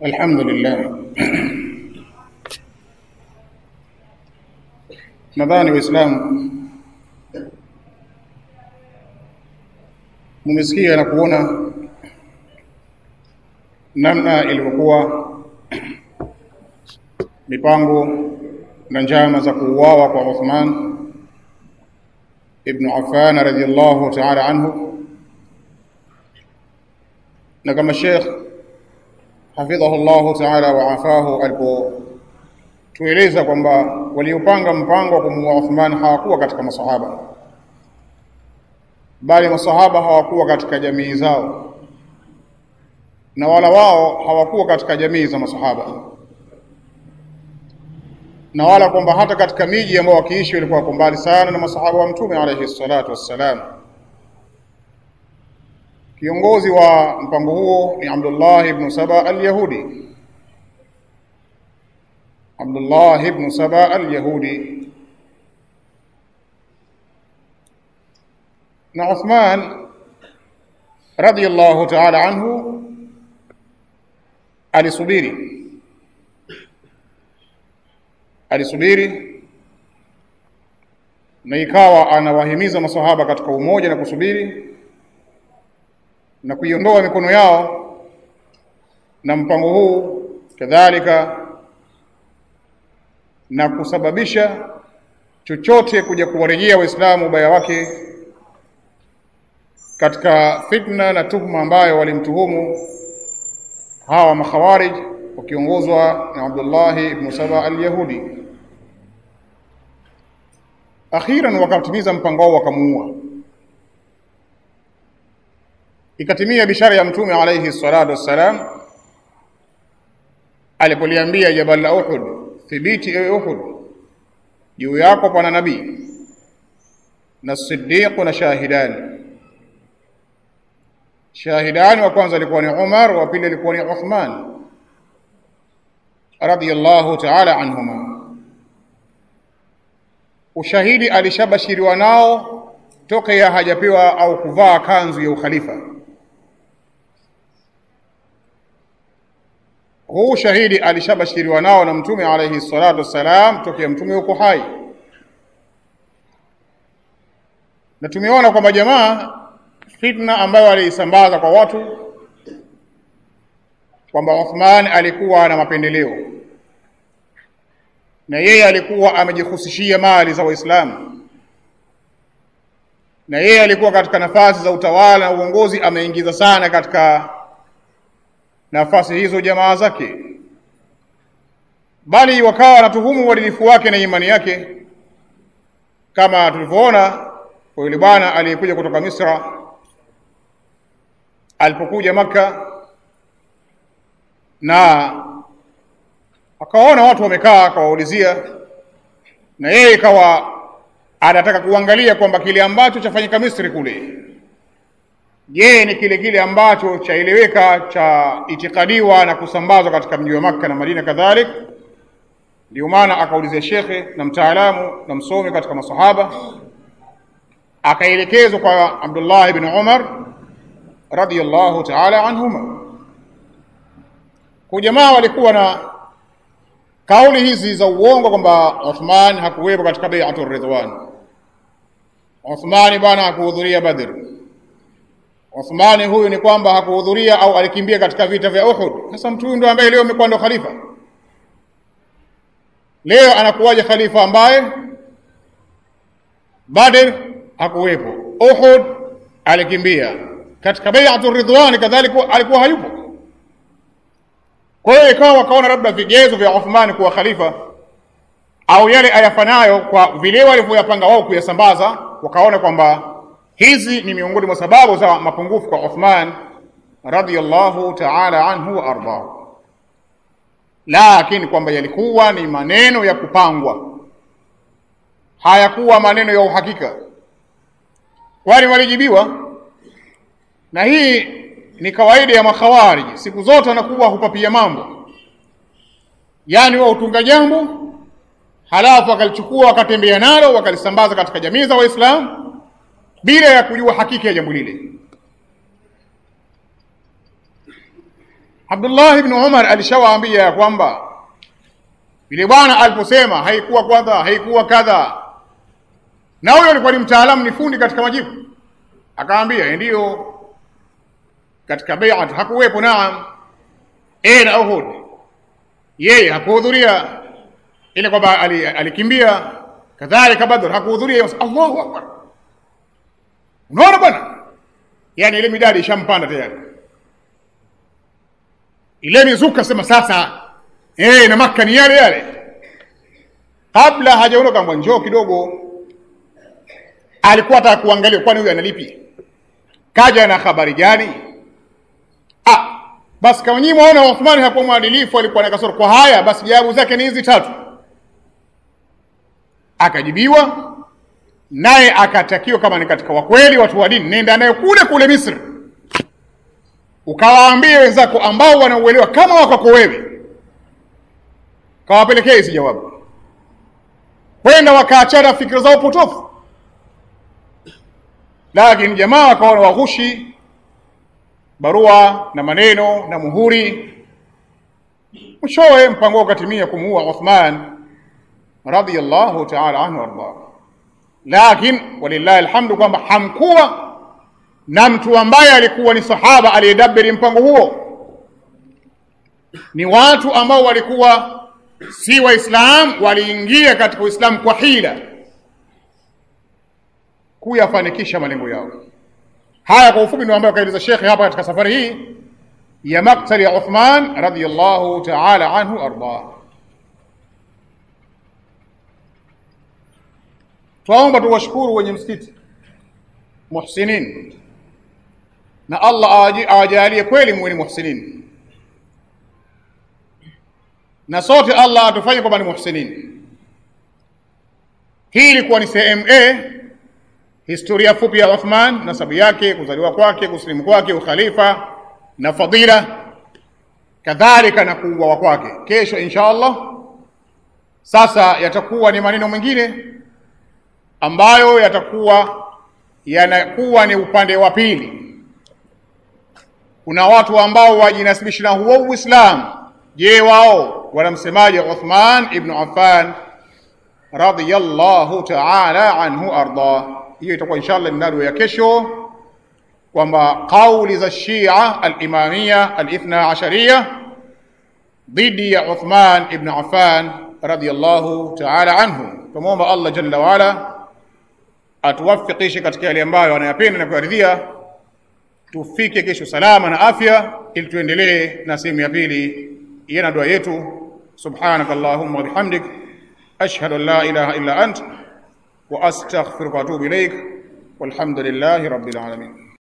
الحمد لله nadhani waislamu mumesikia na kuona namna ilivyokuwa mipango na njama za kuuawa kwa Uthman ibn Affan radhiyallahu ta'ala anhu na kama Sheikh hafidhahu Allah ta'ala wa afahu alipotueleza kwamba waliopanga mpango wa kumuua Uthman hawakuwa katika masahaba bali masahaba hawakuwa katika jamii zao na wala wao hawakuwa katika jamii za masahaba na wala kwamba hata katika miji ambao wakiishi walikuwa wako mbali sana na masahaba wa mtume alayhi salatu wassalam kiongozi wa mpango huo ni Abdullah ibn Saba al-Yahudi Abdullah ibn Saba al-Yahudi na Uthman radiyallahu ta'ala anhu alisubiri alisubiri na ikawa anawahimiza masahaba katika umoja na kusubiri na kuiondoa mikono yao na mpango huu kadhalika na kusababisha chochote kuja kuwarejea waislamu ubaya wake katika fitna na tuhma ambayo walimtuhumu hawa makhawarij wakiongozwa na Abdullah ibn Saba al-Yahudi akhiran wakatimiza mpango wao wakamuua ikatimia bishara ya mtume alayhi salatu wassalam alipoliambia jabal la Uhud thibiti ewe Uhud juu yako pana nabii na siddiq na shahidani shahidani wa kwanza alikuwa ni Umar wa pili alikuwa ni Uthman radiyallahu ta'ala anhuma ushahidi alishabashiriwa nao toka ya hajapewa au kuvaa kanzu ya ukhalifa huu shahidi alishabashiriwa nao na mtume alayhi salatu wassalam tokea mtume yuko hai na tumeona kwamba jamaa fitna ambayo aliisambaza kwa watu kwamba Uthman alikuwa na mapendeleo na yeye alikuwa amejihusishia mali za Waislamu na yeye alikuwa katika nafasi za utawala na uongozi ameingiza sana katika nafasi hizo jamaa zake bali wakawa wanatuhumu uadilifu wake na imani yake kama tulivyoona kwa yule bwana aliyekuja kutoka Misra alipokuja maka na akaona watu wamekaa akawaulizia na yeye ikawa anataka kuangalia kwamba kile ambacho chafanyika Misri kule je ni kile kile ambacho chaeleweka cha itikadiwa na kusambazwa katika mji wa Makka na Madina kadhalik ndio maana akaulizia shekhe na mtaalamu na msomi katika masahaba akaelekezwa kwa Abdullah ibn Umar radiyallahu ta'ala anhuma kwa jamaa walikuwa na kauli hizi za uongo kwamba Uthman hakuwepo katika bai'atul ridwan Uthman bwana hakuhudhuria Badr Uthman huyu ni kwamba hakuhudhuria au alikimbia katika vita vya Uhud sasa mtu huyu ndo ambaye leo amekuwa ndo khalifa leo anakuwaje khalifa ambaye Badr hakuwepo Uhud alikimbia katika bai'atul ridwan kadhalika alikuwa hayupo kwa hiyo ikawa wakaona labda vigezo vya Uthman kuwa khalifa au yale ayafanayo kwa vile walivyoyapanga wao kuyasambaza wakaona kwamba hizi ni miongoni mwa sababu za mapungufu kwa Uthman radhiyallahu ta'ala anhu wa ardahu lakini kwamba yalikuwa ni maneno ya kupangwa hayakuwa maneno ya uhakika kwani walijibiwa na hii ni kawaida ya makhawariji siku zote wanakuwa hupapia mambo yaani wao utunga jambo halafu wakalichukua wakatembea nalo wakalisambaza katika jamii za waislamu bila ya kujua hakika ya jambo lile Abdullah ibn Umar alishawaambia ya kwamba yule bwana aliposema haikuwa kwanza, haikuwa kadha, na huyo alikuwa ni mtaalamu, ni fundi katika majibu, akaambia ndiyo, katika bai'at hakuwepo, naam, eh, na Uhud yeye hakuhudhuria, ile kwamba alikimbia, kadhalika Badr hakuhudhuria. Allahu akbar! Unaona bwana, yani ile midadi ishampanda tayari, ile mizuka sema sasa eh, na Makka ni yale yale. Kabla hajaondoka mbwa, njoo kidogo, alikuwa ataka kuangalia, kwani huyu analipi, kaja na habari gani? Ah, basi kama nyinyi mwaona Uthmani hakuwa mwadilifu, alikuwa na kasoro kwa haya, basi jawabu zake ni hizi tatu. Akajibiwa naye akatakiwa, kama ni katika wakweli watu wa dini, nenda naye kule kule Misri, ukawaambie wenzako ambao wanauelewa kama wako wewe kawapelekea hizi jawabu, kwenda wakaachana fikira zao potofu. Lakini jamaa wakaona waghushi barua na maneno na muhuri, mwishowe mpango ukatimia kumuua Uthman radhiyallahu ta'ala anhu warda. Lakini walillahi alhamdu kwamba hamkuwa na mtu ambaye alikuwa ni sahaba aliyedabiri mpango huo, ni watu ambao walikuwa si Waislamu waliingia katika Uislamu kwa hila kuyafanikisha malengo yao. Haya kwa ufupi ndio ambayo kaeleza shekhe hapa katika safari hii ya maktali ya Uthman radhiyallahu ta'ala anhu arda. Twaomba tuwashukuru wenye msikiti muhsinin, na Allah awajalie kweli muwe ni muhsinin na sote Allah atufanye kwamba ni muhsinin. Hii ilikuwa ni sehemu A, historia fupi ya Uthman, nasabu yake, kuzaliwa kwake, kusilimu kwake, ukhalifa na fadila, kadhalika na kuuawa kwake. Kesho insha Allah sasa yatakuwa ni maneno mengine ambayo yatakuwa yanakuwa ni upande wa pili. Kuna watu ambao wajinasibisha na huo Uislamu. Je, wao wanamsemaje Uthman ibn Affan radhiyallahu ta'ala anhu arda? Hiyo itakuwa inshallah ni nado ya kesho, kwamba kauli za Shia al-Imamia al-Ithna Ashariya dhidi ya Uthman ibn Affan radhiyallahu ta'ala anhu. Tumwomba Allah jalla waala atuwafikishe katika yale ambayo anayapenda na kuyaridhia, tufike kesho salama na afya, ili tuendelee na sehemu ya pili ya dua yetu. Subhanaka Allahumma wa bihamdik ashhadu an la ilaha illa ant wa astaghfiruka wa atubu ilaik walhamdulillahi rabbil alamin.